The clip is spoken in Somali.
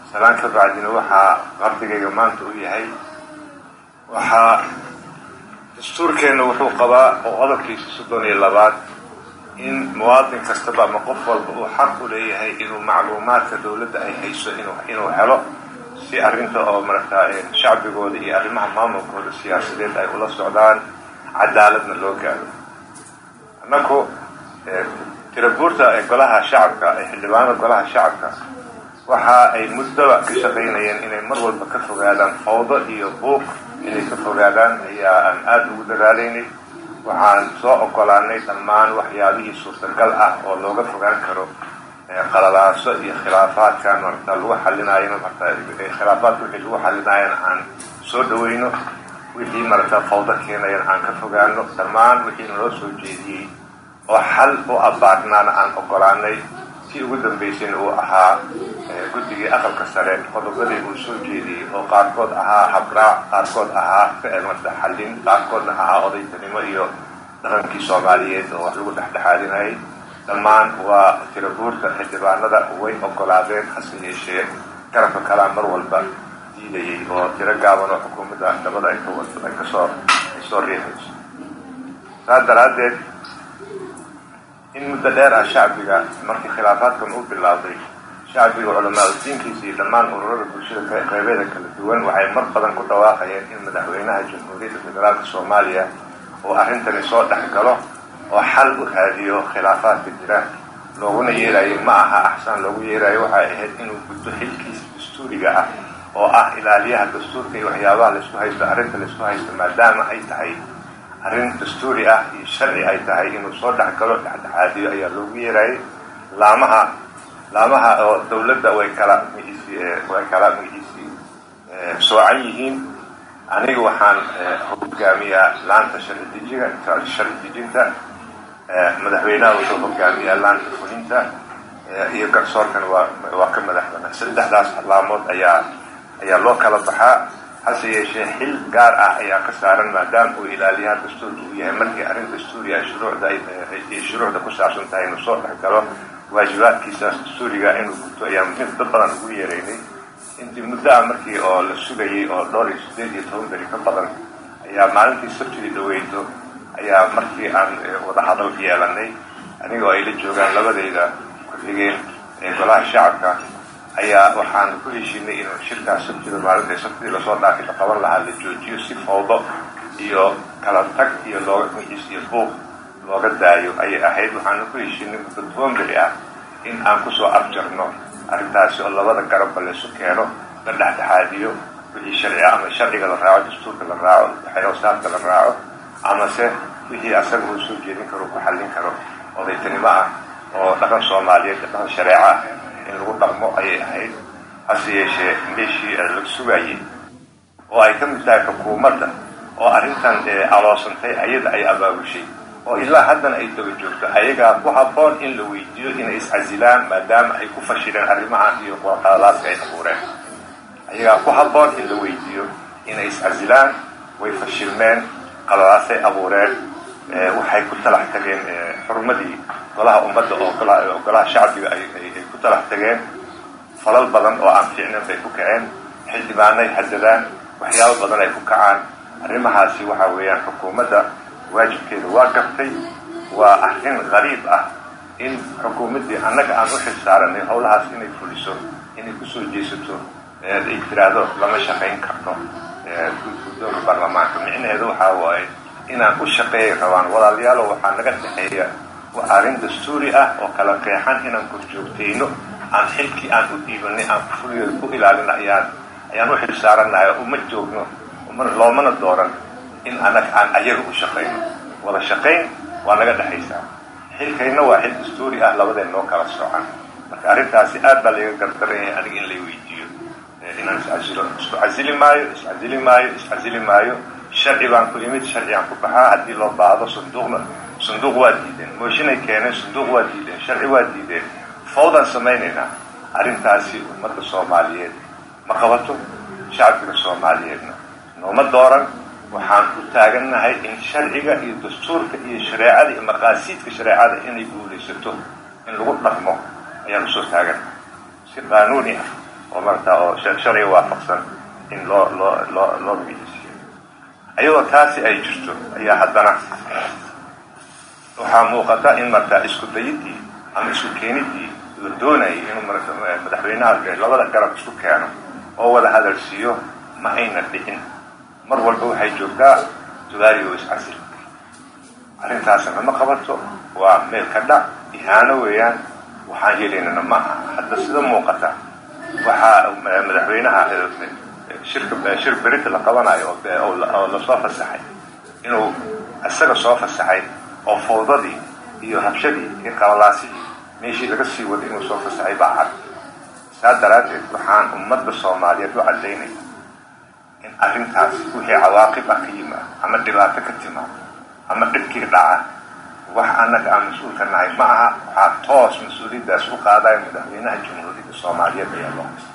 salaan ka bacdina waxaa qardigayga maanta u yahay waxaa dastuurkeenna wuxuu qabaa oo qodobkiisa soddon iyo labaad in muwaadin kastaba ama qof walba uu xaq u leeyahay inuu macluumaadka dawladda ay hayso inuu helo si arrinta oo maragtaa shacbigooda iyo arrimaha maamulkooda siyaasadeed ay ula socdaan cadaaladna loo gaaro annaku tirabuurta ee golaha shacabka ee xildhibaanada golaha shacabka waxa ay muddaba ka shaqaynayeen inay mar walba ka fogaadaan fawdo iyo buuq inay ka fogaadaan ayaa aan aada ugu dadaalaynay waxaan soo ogolaanay dhammaan waxyaabihii suurtagal ah oo looga fogaan karo qalalaaso iyo khilaafaadkan marata lagu xalinaayo marata khilaafaadka wixii lagu xalinaayana aan soo dhaweyno wixii marata fawdo keenayan aan ka fogaano dhammaan wixii naloo soo jeediyey oo xal u abaarnaana aan ogolaanay si ugu dambaysayna uu ahaa guddigii aqalka sare qodobadii uu soo jeediyey oo qaarkood ahaa habraac qaarkood ahaa marta xallin qaarkoodna ahaa odaytanimo iyo dhaqankii soomaaliyeed oo wax lagu dhexdhexaadinayay dhammaan waa tirabuurta xildhibaanada way ogolaadeen hase yeeshee garabka kalaa mar walba diidayay oo tiro gaaban oo xukuumadda dabada ay ka wato ay kasoo ay soo riixayso saas daraaddeed in muddo dheer ah shacbiga markii khilaafaadkan u bilaabday shacbiga culamaadudiinkiisa iyo dhammaan ururada bulshada qeybeeda kala duwan waxay mar badan ku dhawaaqayeen in madaxweynaha jamhuuriyadda federaalka soomaaliya oo arrintani soo dhex galo oo xal u raadiyo khilaafaadka jira looguna yeerayo ma aha axsaan loogu yeerayo waxay ahayd inuu gudbo xilkiisa dastuuriga ah oo ah ilaaliyaha dastuurka iyo waxyaabaha laysku haysto arrinta laysku haysto maadaama ay tahay arrin dastuuri ah iyo sharci ay tahay inuu soo dhex galo dhexdhexaadiyo ayaa loogu yeerayay laamaha laamaha oo dawladda way kala magciisi way kala magciisi soocan yihiin aniga waxaan hogaamiyaa laanta sharci dejiga sharci dejinta madaxweynaha wuxuu hogaamiyaa laanta fulinta iyo garsoorkan waa waa ka madax banaan saddexdaas laamood ayaa ayaa loo kala baxaa hase yeeshee xil gaar ah ayaa ka saaran maadaama uu ilaaliyaha dastuurka uu yahay markii arrin dastuuri ah shuruucda ay shuruucda ku saabsan tahay inuu soo dhex galo waajibaadkiisaas dastuuriga inuu guto ayaa muhiim dad badan ugu yeeraynay intii muddo ah markii oo la sugayay oo dhowr iyo siddeed iyo toban beri ka badan ayaa maalintii sabtidii dhaweyto ayaa markii aan wada hadal yeelanay anigoo ay la joogaan labadayda ku-xigeen ee golaha shacabka ayaa waxaan ku heshiinay inuu shirkaas sabtida maalinta sabtidii lasoo dhaafay la qaban lahaa la joojiyo si fawdo iyo kala tag iyo looga magciis iyo buuq looga daayo ayay ahayd waxaana ku heshiinay muddo toban beri ah in aan kusoo afjarno arrintaasi oo labada garabba laysu keeno la dhexdhexaadiyo wixii sharci ah ama sharciga la raaco dastuurka la raaco xerosaadka la raaco amase wixii asaga uu soo jeedin karo ku xallin karo odaytanimo ah oo dhaqan soomaaliyeed dhaqan shareeco ah in lagu dhaqmo ayay ahayd hase yeeshee meeshii la sugayay oo ay ka mid tahay xukuumadda oo arrintan aloosantay ayada ay abaabushay oo ilaa haddana ay daba joogto ayagaa ku habboon in la weydiiyo inay iscasilaan maadaama ay ku fashileen arrimahan iyo qalalaadka ay abuureen ayagaa ku habboon in la weydiiyo inay iscasilaan way fashilmeen qalalaasay abuureen waxay ku talax tageen xurmadii golaha ummadda oo golaha shacbiga ay ku talax tageen falal badan oo aan fiicnayn bay ku kaceen xildhibaanay hadadaan waxyaabo badan ay ku kacaan arrimahaasi waxa weeyaan xukuumadda waajibkeeda waa gartay waa arrin qariib ah in xukuumaddii annaga aan u xilsaaranay howlahaas inay fuliso inay kusoo jeesato ay tiraahdo lama shaqayn karno guddoonka baarlamaanka micnaheedu waxaa waaye inaan u shaqeeyay rabaan walaalayaalo waxaa naga dhexeeya waa arrin dastuuri ah oo kala qeexan inaan korjoogtayno aan xilkii aan u dhiibanay aan fuligeeda ku ilaalina ayaan ayaan u xilsaarannahay oo uma joogno loomana dooran in annaga aan ayaga u shaqayno wada shaqayn waa naga dhexaysaa xilkayna waa xil dastuuri ah labadeen noo kala socan marka arrintaasi aad baa layga gardaran yahay aniga in lay weydiiyo inaan iscasilo isku casili maayo iscasili maayo iscasili maayo sharci baan ku imid sharci aan ku baxaa haddii loo baahdo sanduuqna sanduuq waa diideen mooshinay keeneen sanduuq waa diideen sharci waa diideen fawdaan samaynaynaa arrintaasi ummadda soomaaliyeed ma qabato shacbiga soomaaliyeedna nooma dooran waxaan ku taagannahay in sharciga iyo dastuurka iyo shareecada iyo maqaasiidka shareecada inay guulaysato in lagu dhaqmo ayaan usoo taagannahay si qaanuuni ah oo marata oo sharciga waafaqsan in loo loo loo loo biisiyo iyadoo taasi ay jirto ayaa haddana waxaa muuqata in markaa isku dayidii ama isku keenidii la doonayay inuu madaxweynaha labada garab isku keeno oo wada hadalsiiyo ma ayna dhicin mar walba waxay joogtaa sugaaligo iscasil arrintaasna ma qabato waa meel ka dhac ihaano weeyaan waxaan helaynana ma aha hadda sida muuqata waxaa madaxweynaha shirka shir berita la qabanayo oo lasoo fasaxay inuu isaga soo fasaxay oo fawdadii iyo habshadii iyo qalalaasihii meeshii laga sii waday inuu soo fasaxay baa cad saa daraaddeed waxaan ummadda soomaaliyeed u caddaynaya in arrintaas wixii cawaaqib ah ka yimaado ama dhibaato ka timaado ama dhibkii dhaca wax annaga aan mas-uulka nahay ma aha waxaa toos mas-uuliyaddaas u qaadaya madaxweynaha jamhuuriyadda soomaaliyeed ayaa loo haysta